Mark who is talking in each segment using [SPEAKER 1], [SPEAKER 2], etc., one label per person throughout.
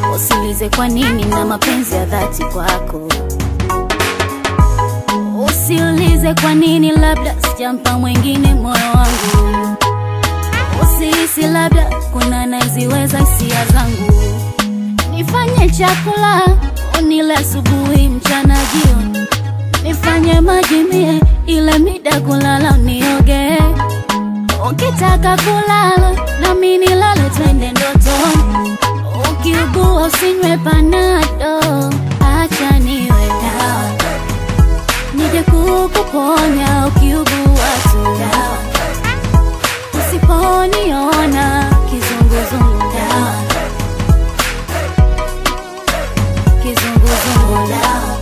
[SPEAKER 1] Usilize kwa nini na mapenzi ya dhati kwako. Usiulize kwa nini, labda sijampa mwingine moyo wangu. Usihisi labda kuna naziweza hisia zangu. Nifanye chakula unile asubuhi, mchana, jioni. Nifanye maji mie ile mida kulala unioge. Ukitaka kulala nami nilale, twende ndotoni. Ukiugua usinywe panado, acha niwe dawa nije kukuponya ukiugua tu dawa. Usiponiona kizunguzungu dawa, kizunguzungu dawa.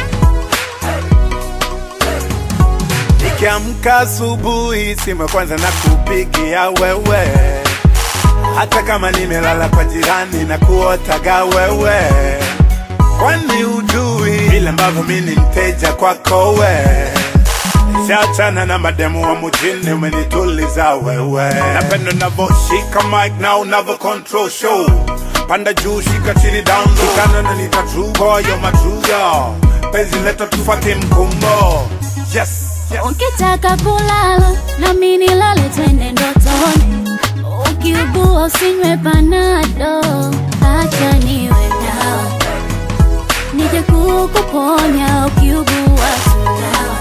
[SPEAKER 2] Nikiamka asubuhi, simu ya kwanza na kupigia wewe, hata kama nimelala kwa jirani na kuotaga wewe, kwani ujui vile ambavyo mi ni mteja kwako we Siachana na mademu wa mjini, umenituliza wewe. Napenda unavyoshika mic na unavyo control show, panda juu, shika chini, down low. Shikana na nita true boy, you're my true girl. Penzi letu tufuate mkumbo, yes, yes.
[SPEAKER 1] Ukitaka kulala nami nilale, twende ndotoni. Ukiugua usinywe panado, acha niwe dawa nije kukuponya ukiugua tu dawa.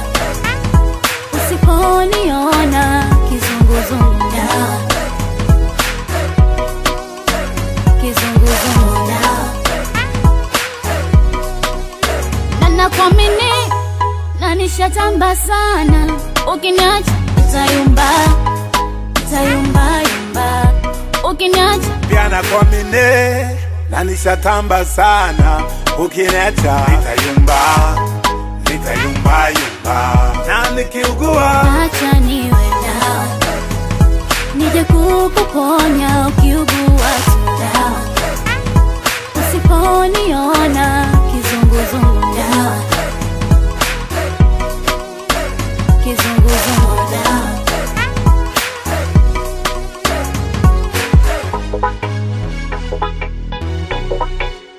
[SPEAKER 1] Usiponiona kizunguzungu dawa, kizunguzungu dawa na nakuamini na nishatamba sana, ukiniacha nitayumba, nitayumba yumba, ukiniacha
[SPEAKER 2] pia nakuamini na nishatamba sana, ukiniacha nitayumba, nitayumba yumba, na nikiugua
[SPEAKER 1] acha niwe dawa, nije kukuponya ukiugua tu dawa, usiponiona kizunguzungu dawa, kizunguzungu dawa.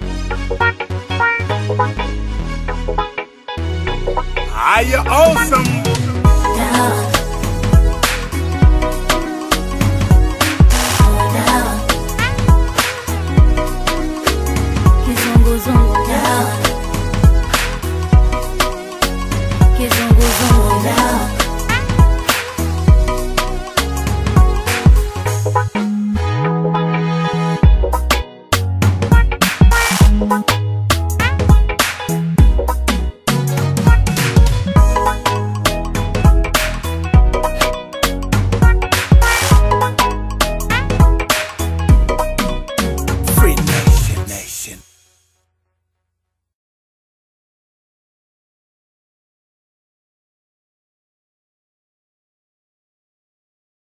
[SPEAKER 2] are you awesome